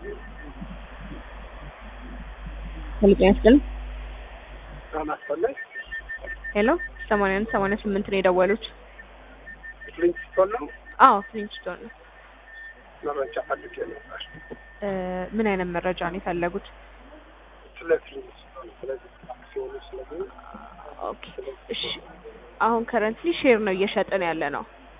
ሄሎ ጤና ይስጥልኝ። ማስፈለግ ሄሎ ሰማንያ አንድ ሰማንያ ስምንት ነው የደወሉት። ፍሊንስቶን ነው አዎ ፍሊንስቶን ነው። መረጃ ፈልጌ ነበር እ ምን አይነት መረጃ ነው የፈለጉት? ስለ ፍሊንስቶን ስለዚህ አክሲዮኑ ስለዚህ ኦኬ እሺ። አሁን ከረንትሊ ሼር ነው እየሸጥን ያለ ነው።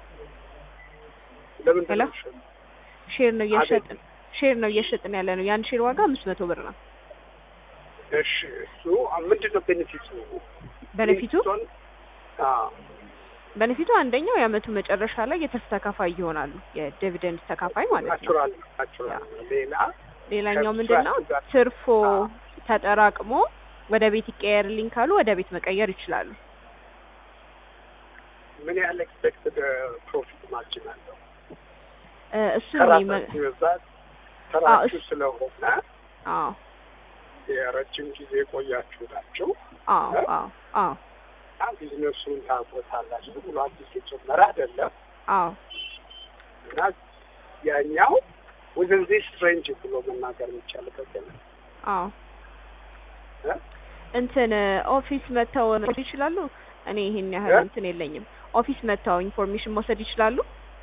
ለምንድን ሄሎ? ነው የሚሸጠው? ሼር ነው እየሸጥን ሼር ነው እየሸጥን ያለ ነው። የአንድ ሼር ዋጋ አምስት መቶ ብር ነው። እሺ እሱ ምንድን ነው ቤኔፊቱ? በነፊቱ ፍሊንስቶን አዎ በነፊቱ አንደኛው የአመቱ መጨረሻ ላይ የትርፍ ተካፋይ ይሆናሉ። የዲቪደንድ ተካፋይ ማለት ነው። ናቹራል ናቹራል ሌላ ሌላኛው ከብዛት ምንድን ነው ጋር- ትርፎ አዎ። ተጠራቅሞ ወደ ቤት ይቀየርልኝ ካሉ ወደ ቤት መቀየር ይችላሉ። ምን ያህል ኤክስፔክትድ ፕሮፊት ማርጂን አለው? እ እሱን ነው ይመ- ከራሳችሁ ብዛት ተራችሁ እሱ- ስለሆነ አዎ የረጅም ጊዜ የቆያችሁ ናችሁ አዎ አዎ አዎ እና ቢዝነሱን ታውቁታላችሁ ብሎ አዲስ የጀመረ አይደለም አዎ እና ያኛው within this range ብሎ መናገር የሚቻልበት ነው። አዎ እ? እንትን ኦፊስ መተው መውሰድ ይችላሉ። እኔ ይሄን ያህል እ? እንትን የለኝም። ኦፊስ መተው ኢንፎርሜሽን መውሰድ ይችላሉ።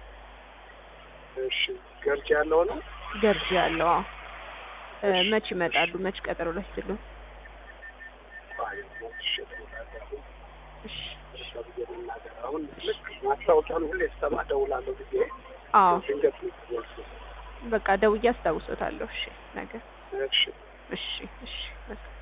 እሺ ገርጅ ያለው ነው ገርጂ ያለው አዎ። እ እሺ። መች ይመጣሉ? መች ቀጠሮ ላይ ስሉ? አይ ሞት ይሸጣል። እሺ እርሻ ብዬ መናገር አሁን ልክ ማስታወቂያውን ሁሌ ስሰማ እደውላለሁ ጊዜ አዎ ድንገት ልትወስድ በቃ ደውዬ አስታውሶታለሁ። እሺ ነገ እሺ እሺ እሺ